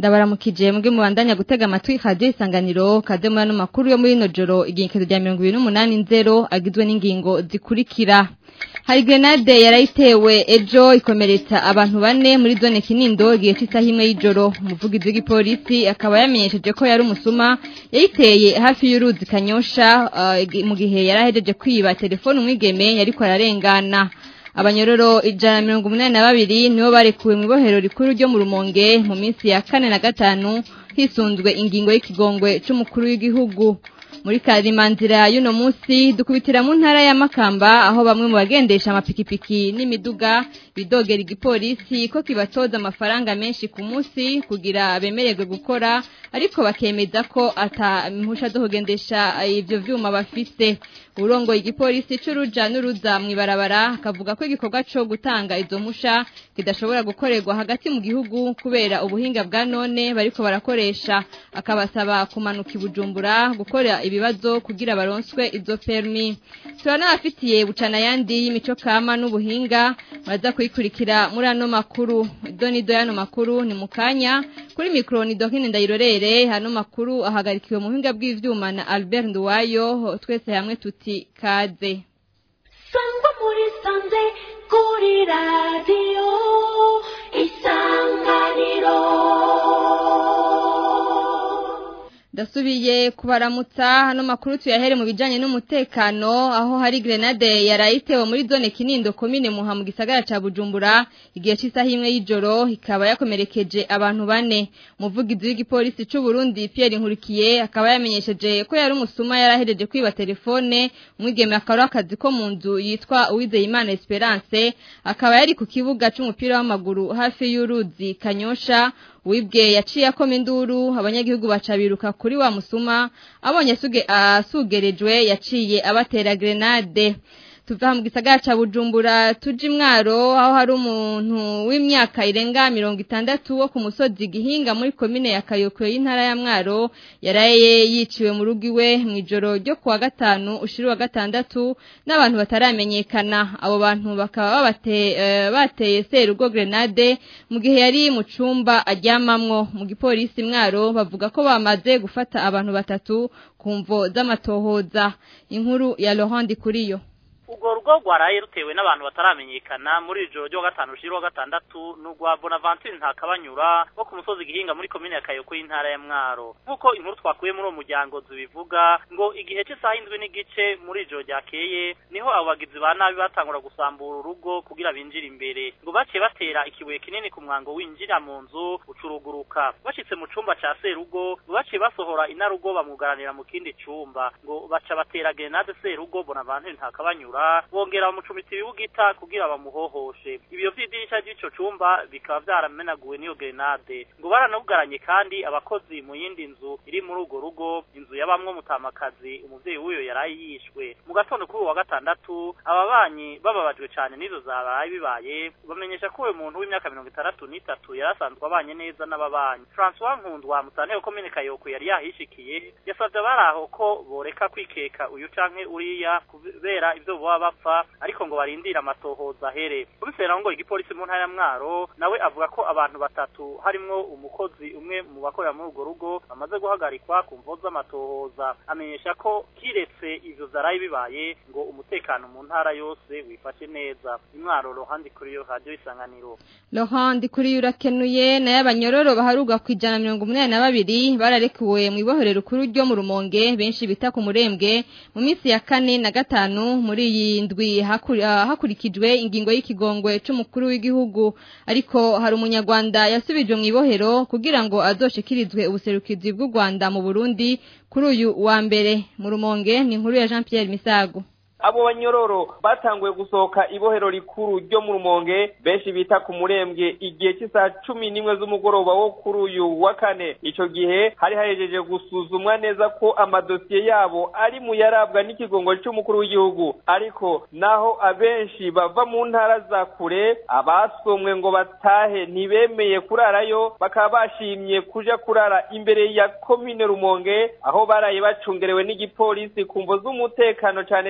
ndabaramukije mbwe mubandanya gutega amatwi radio isanganiro kaze muri ano makuru yo muri no joro igihekezo rya 2080 agizwe n'ingingo zikurikira hari grenade yarayitewe ejo ikomeretsa abantu bane muri zone Kinindo igihe cy'isaha imwe y'ijoro umuvugizi w'igipolisi akaba yamenyesheje ko yari umusuma yayiteye hafi y'uruzi Kanyosha uh, mu gihe yarahejeje kwiba telefone umwigeme yariko ararengana abanyororo ijana na mirongo umunani na babiri nibo barekuwe mu ibohero rikuru ryo mu rumonge mu minsi ya kane na gatanu hisunzwe ingingo y'ikigongwe c'umukuru w'igihugu muri karimanzira y'uno munsi dukubitira mu ntara ya Makamba aho bamwe mu bagendesha amapikipiki n'imiduga bidogera igipolisi ko kibatoza amafaranga menshi ku munsi kugira bemererwe gukora ariko bakemeza ko ata mpusha zo kugendesha ivyo vyuma bafise urongo igipolisi c'uruja n'uruza mw'ibarabara akavuga ko igikorwa co gutanga izo mpusha kidashobora gukorerwa hagati mu gihugu kubera ubuhinga bwa none bariko barakoresha akabasaba kumanuka ibujumbura gukora ibibazo kugira baronswe izo permi turanabafitiye bucana yandi y'imico kama n'ubuhinga baza kuyikurikira muri ano makuru donido y'ano makuru ni mukanya kuri mikro ni dokine ndayirorere hano makuru ahagarikiwe mu buhinga bw'ivyuma na Albert Nduwayo twese hamwe tuti kaze sangwa muri sanze kuri radio isanganiro Dasubiye kubaramutsa hano makuru tuyahere mu bijanye n'umutekano aho hari grenade yarayitewe muri zone Kinindo komine Muha mu gisagara ca Bujumbura igihe cy'isaha imwe y'ijoro ikaba yakomerekeje abantu bane umuvugizi w'igipolisi c'u Burundi Pierre Nkurikiye akaba yamenyesheje ko yari umusuma yarahereje kwiba telefone umwigeme akaba akazi ko mu nzu yitwa Uwizeyimana Esperance akaba yari ku kibuga c'umupira w'amaguru hafi y'uruzi Kanyosha wibwe yaciye akoma induru abanyagihugu baca biruka kuri wa musuma abonye asugerejwe yaciye abatera grenade tuva mu gisagara ca Bujumbura tuji mwaro aho hari umuntu w'imyaka irenga mirongo itandatu wo ku musozi gihinga muri komine ya Kayokwe y'intara ya Mwaro yaraye yiciwe mu rugo iwe mu ijoro ryo kuwa gatanu ushiri wa gatandatu n'abantu bataramenyekana abo bantu bakaba babate uh, bateye serugo grenade mu gihe yari mu cumba aryamamwo mu gipolisi Mwaro bavuga ko bamaze gufata abantu batatu kumvo z'amatohoza inkuru ya Laurent Kuriyo urwo rugo rwaraye rutewe n'abantu bataramenyekana muri ijoro ryo gatanu ushira wa gatandatu n'urwa Bonaventure ntakabanyura wo ku musozi gihinga muri komine ya Kayoko y'intara ya Mwaro nk'uko inkuru twakuye muri uwo muryango zibivuga ngo igihe cy'isaha indwi n'igice muri ijoro ryakeye niho abo bagizi ba nabi batangura gusambura urugo kugira binjire imbere ngo baciye batera ikibuye kinini ku mwango winjira mu nzu ucuruguruka bashitse mu cumba ca serugo ngo baciye basohora inarugo bamwugaranira mu kindi cumba ngo baca batera grenade serugo Bonaventure ntakabanyura bongera bamucumita ibibugita kugira bamuhohoshe ibyo vy'idirisha ry'ico cumba bikaba vyaramenaguwe n'iyo grenade ngo baranabugaranye kandi abakozi mu yindi nzu iri muri urwo rugo inzu yabamwo mutamakazi umuvyeyi w'uyo yaraye yishwe mu gatondo kuri wa gatandatu ababanyi bababajwe cane n'izo zabaye bibaye bamenyesha ko uwo muntu w'imyaka mirongo itandatu n'itatu yari asanzwe abanye neza n'ababanyi François Nkundwa mutanteko komine Kayoko yari yahishikiye yasavye abari aho ko boreka kwikeka uyu canke uriya kubera ivyo boba bapfa ariko ngo barindire amatohoza ahere kubisera ngo igipolisi mu ntara ya Mwaro nawe avuga ko abantu batatu harimwo umukozi umwe mu bakorera muri urwo rugo bamaze guhagarikwa ku mvo z'amatohoza amenyesha ko kiretse ivyo zaraye bibaye ngo umutekano mu ntara yose wifashe neza imwaro rohandi kuri yo radio isanganiro Laurent kuri urakenuye naye abanyororo baharugwa ku ijana mirongo umunani na babiri bararekuwe mu ibohero rukuru ryo mu rumonge benshi bita ku murembwe mu minsi ya kane na gatanu muri iyi ndwi hakurikijwe ingingo y'ikigongwe c'umukuru w'igihugu ariko hari umunyarwanda yasubijwe mu ibohero kugira ngo azoshikirizwe ubuserukizi bw'u Rwanda mu Burundi kuri uyu wa mbere mu rumonge ni inkuru ya Jean Pierre Misago abo banyororo batanguye gusohoka ibohero rikuru ryo mu rumonge benshi bita ku murembwe igihe cy'isaha cumi n'imwe z'umugoroba wo kuri uyu wa kane ico gihe hari hahejeje gusuzumwa neza ko amadosiye yabo ari mu yarabwa n'ikigongo c'umukuru w'igihugu ariko naho abenshi bava mu ntara za kure abasomwe ngo batahe ntibemeye kurarayo bakaba bashimye kuja kurara imbere ya komine rumonge aho baraye bacungerewe n'igipolisi ku mvo z'umutekano cane cane wa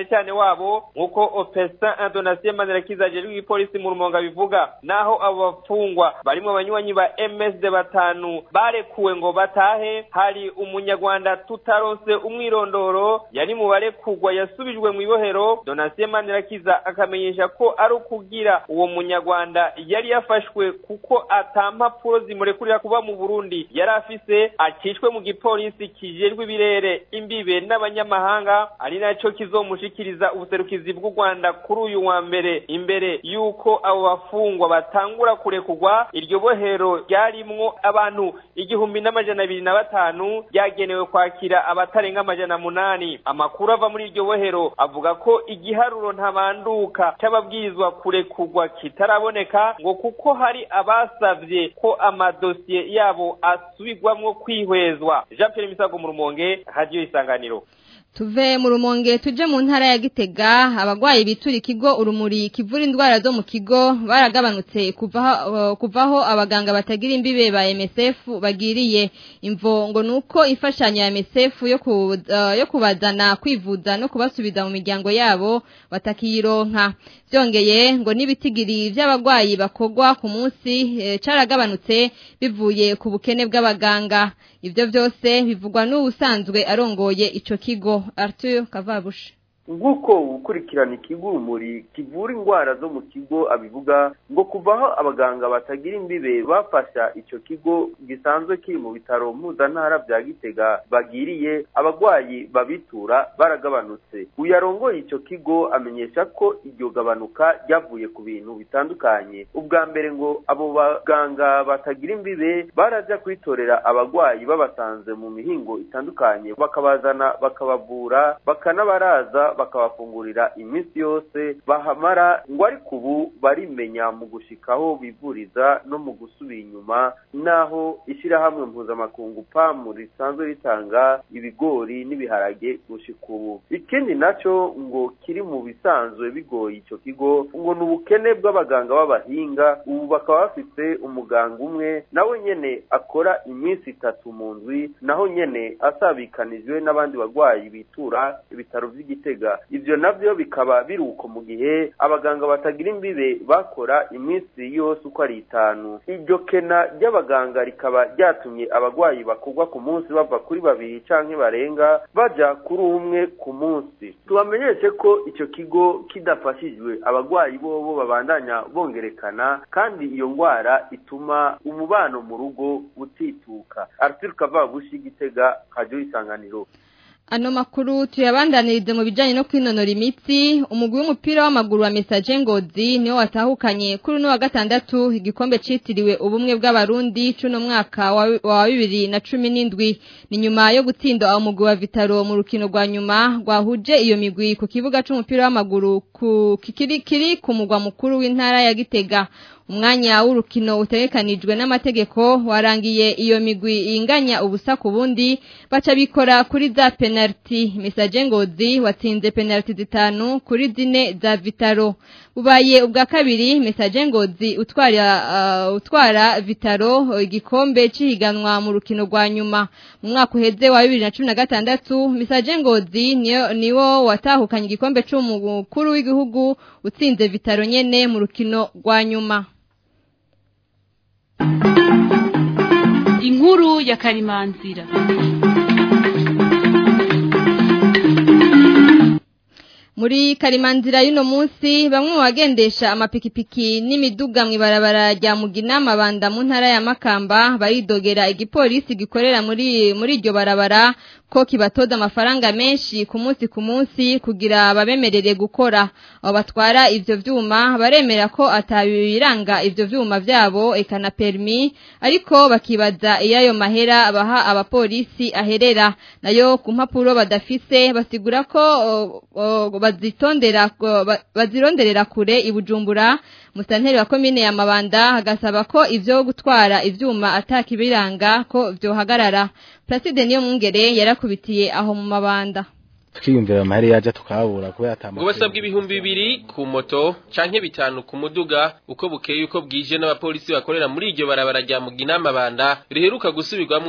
wabo nk'uko opesa indonasiyo manirakiza ajejwe igipolisi mu rumonga bivuga naho abo bafungwa barimo abanywanyi ba msd batanu barekuwe ngo batahe hari umunyarwanda tutaronse umwirondoro yari mu barekugwa yasubijwe mu ibohero donasiyo manirakiza akamenyesha ko ari ukugira uwo munyarwanda yari yafashwe kuko atampapuro zimurekurira kuba mu burundi yari afise akishwe mu gipolisi kijejwe ibirere imbibe n'abanyamahanga ari naco kizomushikiriza ubuserukizi bw'u rwanda kuri uyu wa mbere imbere y'uko abo bafungwa batangura kurekurwa iryo bohero ryarimwo abantu igihumbi n'amajana abiri na batanu ryagenewe kwakira abatarenga amajana munani amakuru ava muri iryo bohero avuga ko igiharuro ntabanduka c'ababwirizwa kurekurwa kitaraboneka ngo kuko hari abasavye ko amadosiye yabo asubirwamwo kwihwezwa jean pierre misago mu rumonge radiyo isanganiro tuve mu rumonge tuje mu ntara ya gitega abagwayi bitura ikigo urumuri kivura indwara zo mu kigo baragabanutse kuvaho kuvaho abaganga batagira imbibe ba MSF bagiriye imvo ngo nuko imfashanyo ya MSF yo ku, uh, yo kubazana kwivuza no kubasubiza mu miryango yabo batakironka byongeye ngo nibitigiri by'abagwayi bakogwa ku munsi e, caragabanutse bivuye ku bukene bw'abaganga ivyo byose bivugwa n'ubusanzwe arongoye ico kigo Arthur Kavabushi nk'uko ukurikirana ikigo urumuri kivura indwara zo mu kigo abivuga ngo kuvaho abaganga batagira imbibe bafasha icyo kigo gisanzwe kiri mu bitaro mpuzantara bya gitega bagiriye abarwayi babitura baragabanutse uyarongoye icyo kigo amenyesha ko iryo gabanuka ryavuye ku bintu bitandukanye ubwa mbere ngo abo baganga batagira imbibe barajya kwitorera abarwayi babasanze mu mihingo itandukanye bakabazana bakabavura bakanabaraza bakabafungurira iminsi yose bahamara ngo ariko ubu barimenya mu gushikaho bivuriza no mu gusubira inyuma naho ishyirahamwe mpuzamakungu pamu risanzwe ritanga ibigori n'ibiharage gushika ubu ikindi nacyo ngo kiri mu bisanzwe bigoye icyo kigo ngo ni ubukene bw'abaganga b'abahinga ubu bakaba bafite umuganga umwe nawe nyene akora iminsi itatu mu ndwi naho nyene asabikanijwe n'abandi barwayi bitura ibitaro vy'igitega ivyo navyo bikaba biruko mu gihe abaganga batagira imbibe bakora iminsi yose uko ari itanu iryo kena ry'abaganga rikaba ryatumye abagwayi bakugwa ku munsi bava kuri babiri canke barenga baja kuri umwe ku munsi tubamenyeshe ko ico kigo kidafashijwe abagwayi bobo babandanya bongerekana kandi iyo ngwara ituma umubano mu rugo utituka arthur kavabushi gitega kajo isanganiro Ano makuru tuyabandanirize mu bijanye no kwinonora imitsi umugwi w'umupira w'amaguru wa Message Ngozi niwo watahukanye kuri no wa gatandatu igikombe citiriwe ubumwe bw'abarundi cuno mwaka wa, wa 2017 ni nyuma yo gutsinda umugwi wa Vitaro mu rukino rwa nyuma rwahuje iyo migwi ku kibuga c'umupira w'amaguru ku kikiri kiri ku mugwa mukuru w'intara ya Gitega umwanya w'urukino utegekanijwe n'amategeko warangiye iyo migwi inganya ubusa ku bundi baca bikora kuri za penalty Message Ngozi watsinze penalty zitanu kuri zine za Vitaro bubaye ubwa kabiri Message Ngozi utwara uh, utwara Vitaro igikombe cihiganwa mu rukino rwa nyuma mu mwaka uheze wa 2016 Message Ngozi niyo niwo watahukanye igikombe c'umukuru w'igihugu utsinze Vitaro nyene mu rukino rwa nyuma inkuru ya karimanzira muri karimanzira y'uno munsi bamwe mu bagendesha amapikipiki n'imiduga mu ibarabara rya mugina mabanda mu ntara ya makamba baridogera igipolisi gikorera muri muri iryo barabara ko kibatoza amafaranga menshi ku munsi ku munsi kugira babemerere gukora abo batwara ivyo vyuma baremera ko atabiranga ivyo vyuma vyabo ekana permi ariko bakibaza iyo ayo mahera baha abapolisi aherera nayo ku mpapuro badafise basigura ko o, o, bazitondera bazironderera kure ibujumbura musanteri wa komine ya mabanda agasaba ko ivyo gutwara ivyuma atakibiranga ko vyohagarara Placide niyo mwungere yarakubitiye aho mu mabanda twiyumvira amahera yaje tukabura kubera atama ngo basabwa ibihumbi bibiri ku moto canke bitanu ku muduga uko bukeye uko bwije n'abapolisi bakorera muri iryo barabara rya mugina mabanda riheruka gusubirwamwo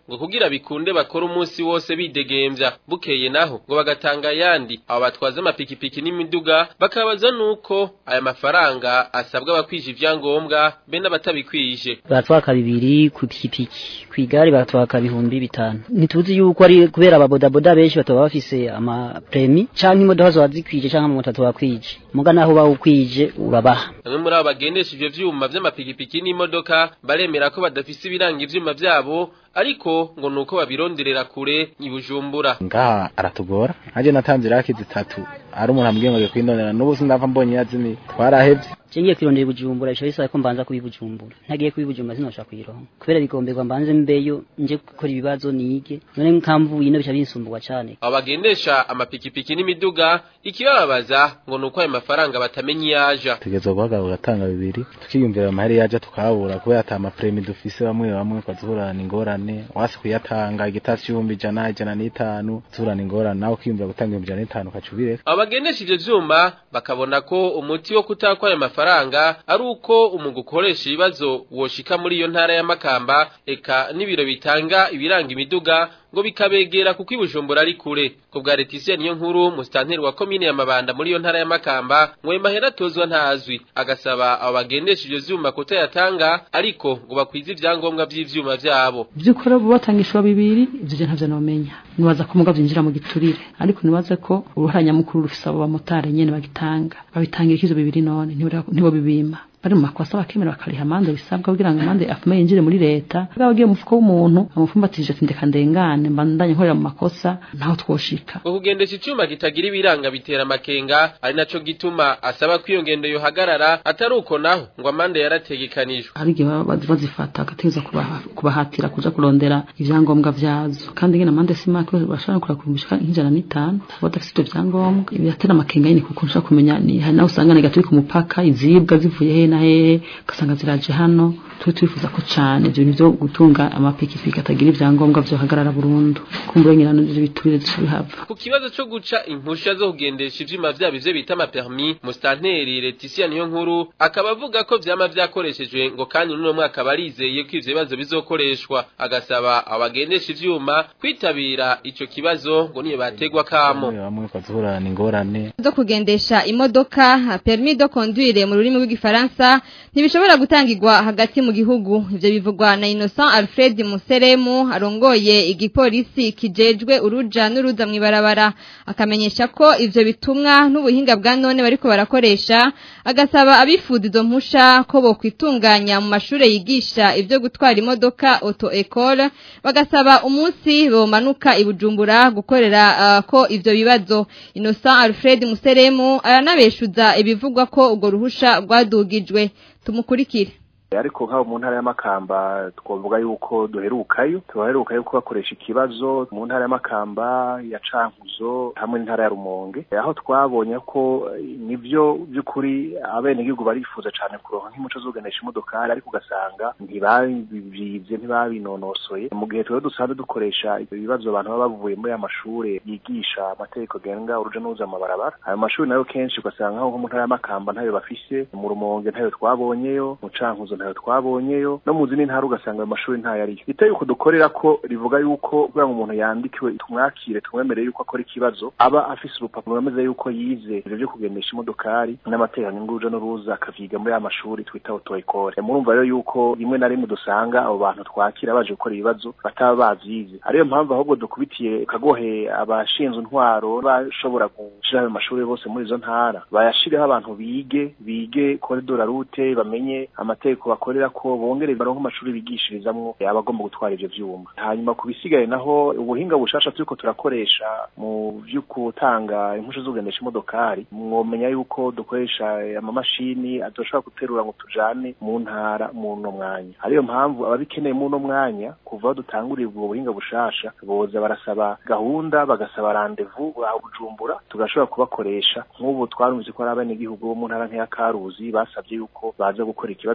ngo kugira bikunde bakora umunsi wose bidegemvya bukeye naho ngo bagatanga yandi abo batwaza amapikipiki n'imiduga bakabaza nuko aya mafaranga asabwa abakwije ivyangombwa be n'abatabikwije batwaka bibiri ku pikipiki ku igare batwaka bihumbi bitanu ntituzi yuko ari kubera ababodaboda benshi bataba bafise amapremi canke imodoka zoba zikwije canke amamoto atoba kwije muga naho bawukwije urabaha bamwe muri abo bagendesha ivyo vyuma vy'amapikipiki n'imodoka baremera ko badafise ibiranga ivyuma vyabo ariko ngo nuko babironderera kure ibujumbura ngaha aratugora nkaje natanze iraki zitatu ari umuntu ambwiye ngo kwinonera n'ubu sindava mbonye yazini twarahevye Cengiye kwirondera ibujumbura ico bisaba ko mbanza kubibujumbura ntagiye kubibujumbura sinosha kwironka kubera bigomberwa mbanze mbeyo nje gukora ibibazo nige none nkamvuye no bica binsumburwa cane abo bagendesha amapikipiki n'imiduga ikibababaza ngo nuko ayo mafaranga batamenya iyaja tugeze guhagarara ugatanga bibiri tukiyumvira amahera yaje tukabura kubera ata amapremi dufise bamwe bamwe twazihurana ingorane wasi kuyatanga igitasi y'ibihumbi ijana ijana n'itanu zihurana ingorane nawe ukiyumvira gutanga ibihumbi ijana n'itanu ukaca ubireka abo bagendesha ivyo vyuma bakabona ko umuti wo kutakwa ayo mafaranga ari uko umugwi ukoresha ibibazo woshika muri iyo ntara ya Makamba eka n'ibiro bitanga ibiranga imiduga ngo bikabegera kuko ibujumbura ari kure ku bwa Leticia niyo nkuru mustanteri wa komine ya Mabanda muri iyo ntara ya Makamba ngo mahera tozwa ntazwi agasaba abo bagendesha ivyo vyuma kutayatanga ariko ngo bakwize ivyangombwa vy'ivyuma vyabo byukuri bo batangishwa bibiri ivyo je ntavyo nomenya nibaza ko muga vyinjira mu giturire ariko nibaze ko uruhara nyamukuru rufise abo bamotari nyene bagitanga babitangira ivyo bibiri none ntibo bibima bari mu makosa bakemera bakariha amande bisabwa kugira ngo amande afume yinjire muri leta bwa bagiye mu mufuko w'umuntu amufumbatije ati ndeka ndengane mbandanye nkorera mu makosa naho twoshika ngo kugendesha icuma kitagira ibiranga bitera amakenga ari naco gituma asaba ko iyo ngendo yohagarara atari uko naho ngo amande yarategekanijwe hari igihe bazifata agategereza kubahatira kuja kurondera ivyangombwa vyazo kandi ngene amande si make bashobora kura kurumbishika nk'ijana n'itanu badafite ivyo vyangombwa biratera amakenga nyene kuko nshaka kumenya ni hari naho usanga nega ku mupaka izibwa zivuye he na hehe ugasanga ziraje hano twe twifuza ko cane ivyo bintu vyo gutunga amapikipiki atagira ivyangombwa vyohagarara burundu kumbura nyirano ivyo biturire zica bihava ku kibazo co guca impusha zo kugendesha ivyuma vyabo ivyo bita amapermis mustanteri Leticia niyo nkuru akaba avuga ko vyama vyakoreshejwe ngo kandi n'uno mwaka barizeye ko ivyo bibazo bizokoreshwa agasaba abagendesha ivyuma kwitabira ico kibazo ngo niyo bategwa kamo bamwe twazihurana ingorane zo kugendesha imodoka permis de conduire mu rurimi rw'igifaransa ntibishobora gutangirwa hagati mu gihugu ivyo bivugwa na Innocent Alfred Museremu arongoye igipolisi kijejwe uruja n'uruza mw'ibarabara akamenyesha ko ivyo bitumwa n'ubuhinga bwa none bariko barakoresha agasaba abifuza izo mpusha ko bo kwitunganya mu mashure yigisha ivyo gutwara imodoka auto école bagasaba umunsi bomanuka ibujumbura gukorera uh, ko ivyo bibazo Innocent Alfred Museremu aranabeshuza ibivugwa ko urwo ruhusha rwadugijwe tumukurikire ariko nk'abo mu ntara y'amakamba twavuga yuko duherukayo tubaherukayo ko bakoresha ikibazo mu ntara y'amakamba ya cankuzo hamwe n'intara ya rumonge aho twabonye ko nivyo by'ukuri abenegihugu barifuza cane kuronka nk'umuco zoganisha imodokari ariko ugasanga ntibabivye ntibabinonosoye mu gihe tuba dusanzwe dukoresha ibibazo abantu baba bavuye muri aya mashure yigisha amategeko agenga uruja n'uruza amabarabara ayo mashuri nayo kenshi ugasanga nko mu ntara y'amakamba ntayo bafise mu rumonge ntayo twabonyeyo mu cankuzo ntayo twabonyeyo no mu zindi ntara ugasanga ayo mashuri ntayo ariyo iteye yuko dukorera ko rivuga yuko kugira ngo umuntu yandikiwe tumwakire tumwemerere yuko akora ikibazo aba afise urupapuro rumeze yuko yize ivyo vyo kugendesha imodokari n'amateranyo y'uruja n'uruza akavyiga muri ya mashuri twita auto école murumva rero yuko rimwe na rimwe dusanga abo bantu twakira baje gukora ibibazo bataba bavyize ariyo mpamvu ahubwo dukubitiye kagohe abashinzwe intwaro bashobora gushira ayo mashuri bose muri izo ntara bayashireho abantu bige bige koridora rute bamenye amategeko bakorera ko bongere baronke amashuri bigishirizamwo abagomba gutwara ivyo vyuma hanyuma ku bisigaye naho ubuhinga bushasha turiko turakoresha mu vyo gutanga impusha zo kugendesha imodokari mwomenya yuko dukoresha amamashini adoshobora guterura ngo tujane mu ntara mu no mwanya ariyo mpamvu ababikeneye mu no mwanya kuva dutangurira ubwo buhinga bushasha boza barasaba gahunda bagasaba randevu aho bujumbura tugashobora kubakoresha nk'ubu twarumvise ko ari abenegihugu bo mu ntara nk'iya karuzi basabye yuko baza gukora ikibazo i bujumbura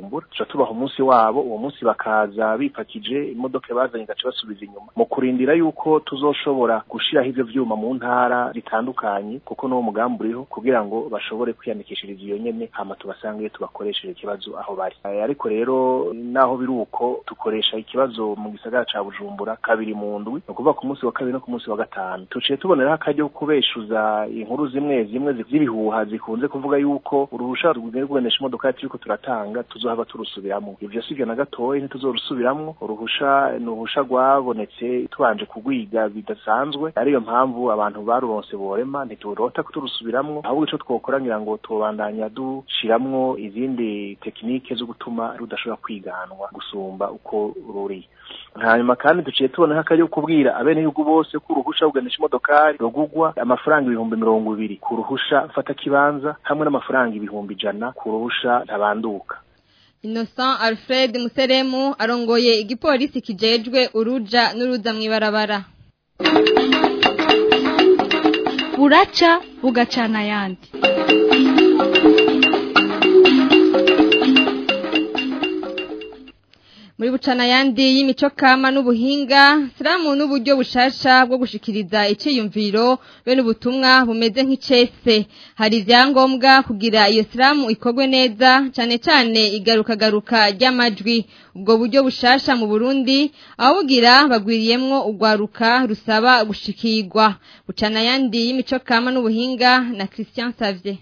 bujumbura tuca tubaha umunsi wabo uwo munsi bakaza bipakije imodoka bazanye gace basubiza inyuma mu kurindira yuko tuzoshobora gushiraho ivyo vyuma mu ntara zitandukanye kuko n'uwo mugambi uriho kugira ngo bashobore kwiyandikishiriza iyo nyene hama tubasange tubakoresheje ikibazo aho bari ariko rero naho biri uko dukoresha ikibazo mu gisagara ca bujumbura kabiri mu ndwi ni ukuvuga ku munsi wa kabiri no ku munsi wa gatanu tuciye tuboneraho akaryo ko kubeshuza inkuru zimwe zimwe z'ibihuha zikunze kuvuga yuko uruhusha rwo kugendesha imodoka turiko turatanga tuzohava turusubiramwo ivyo sivyo na gatoyi ntituzorusubiramwo uruhusha ni uruhusha rwabonetse tubanje kugwiga bidasanzwe ariyo mpamvu abantu baruronse borema ntiturota kuturusubiramwo ahubwo ico twokora ngira ngo tubandanya dushiramwo izindi tekinike zo gutuma rudashobora kwiganwa gusumba uko ruri hanyuma kandi duciye tubona nk'akaryo kubwira abenegihugu bose ko uruhusha kugendesha imodokari rugugwa amafaranga ibihumbi mirongo ibiri ku ruhusha mfata kibanza hamwe n'amafaranga ibihumbi ijana ku ruhusha ntabanduka Innocent Alfred Museremu arongoye igipolisi kijejwe uruja n'uruza mw'ibarabara buraca bugacana ayandi muri bucana yandi y'imico kama n'ubuhinga siramu n'uburyo bushasha bwo gushikiriza iciyumviro be n'ubutumwa bumeze nk'icese hari ivyangombwa kugira iyo siramu ikorwe neza cane cane igarukagaruka ry'amajwi ubwo buryo bushasha mu Burundi abugira bagwiriyemwo ugwaruka rusaba gushikirwa bucana yandi y'imico kama n'ubuhinga na Christian Savier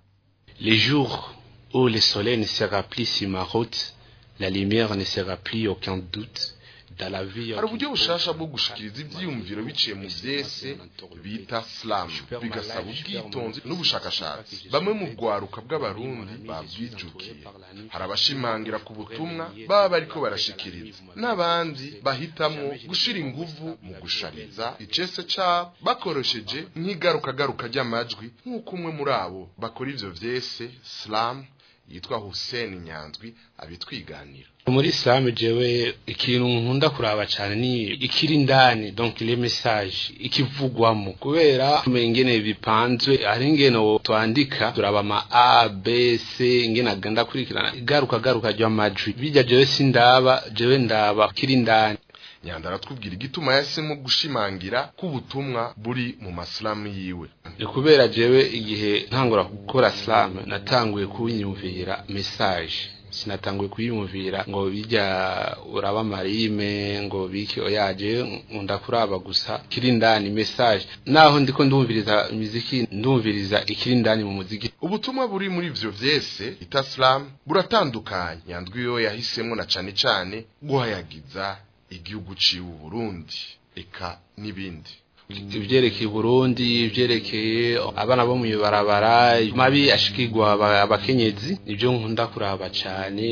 Les jours où le soleil ne sera plus sur ma route la lumière ne sera plus aucun doute dans la vie hari uburyo bushasha bwo gushikiriza ivyiyumviro biciye mu vyese bita slam bigasaba ubwitonzi n'ubushakashatsi bamwe mu rwaruka bw'abarundi babwijukiye hari abashimangira ku butumwa baba bariko barashikiriza n'abandi bahitamwo gushira inguvu mu gushariza icese cabo bakoresheje nk'igarukagaruka ry'amajwi nk'uko umwe muri abo bakora ivyo vyese slam yitwa Hussein Nyanzwi abitwiganira muri islam jewe ikintu nkunda kuraba cyane ni ikiri indani donc les messages ikivugwamo kubera ingene bipanzwe hari ingene twandika turaba ama a b c ingene agenda kurikirana igaruka garuka ry'amajwi bijya jewe sindaba jewe ndaba ikiri indani nyanda aratubwira igituma yahisemo gushimangira ko ubutumwa buri mu masilamu yiwe ni kubera jewe igihe ntangura gukora slam natanguye kubinyumvira message sinatanguye kuyumvira ngo bijya uraba marime ngo biki oyaje nkunda kuraba gusa kiri indani message naho ndiko ndumviriza muziki ndumviriza ikiri indani mu muziki ubutumwa buri muri ivyo vyese itaslam buratandukanye nyandwi yo yahisemo na cane cane guhayagiza igihugu ciwe Burundi eka nibindi ivyerekeye Burundi ivyerekeye abana bo mubarabara mabi ashikirwa abakenyezi nivyo nkunda kuraba cane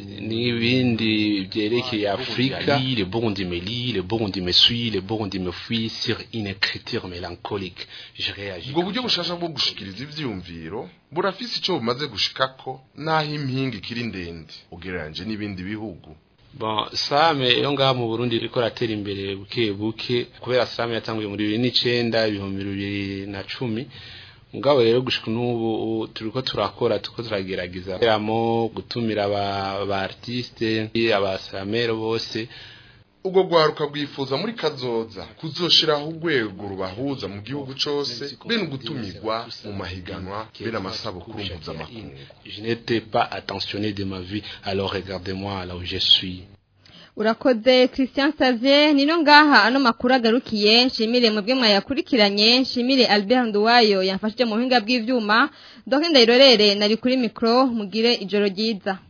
n'ibindi vyerekeye Afrika le Burundi me lit le Burundi me suit le Burundi me fuit sur une écriture mélancolique je réagis ubwo buryo bushasha bwo gushikiriza ivyiyumviro burafise ico bumaze gushikako naho impinga ikiri ndende ugereranje n'ibindi bihugu Bon, same yo ngaha mu Burundi iriko ratera imbere buke buke kubera same yatanguye muri 2009 ibihumbi 2010 mugabo rero gushika n'ubu turiko turakora tuko turagerageza ramo gutumira aba ba artiste abasamero bose ubwo rwaruka bwifuza muri kazoza kuzoshiraho urwego rubahuza mu gihugu cose bene gutumirwa mu mahiganwa bene amasabukuru mpuzamakungu je n'étais pas attentionné de ma vie alors regardez-moi là où je suis urakoze christian savier nino ngaha ano makuru agarukiye nshimire mwebwe mwayakurikiranye nshimire albert nduwayo yamfashije mu buhinga bw'ivyuma doke ndayirorere nari kuri mikro mugire ijoro ryiza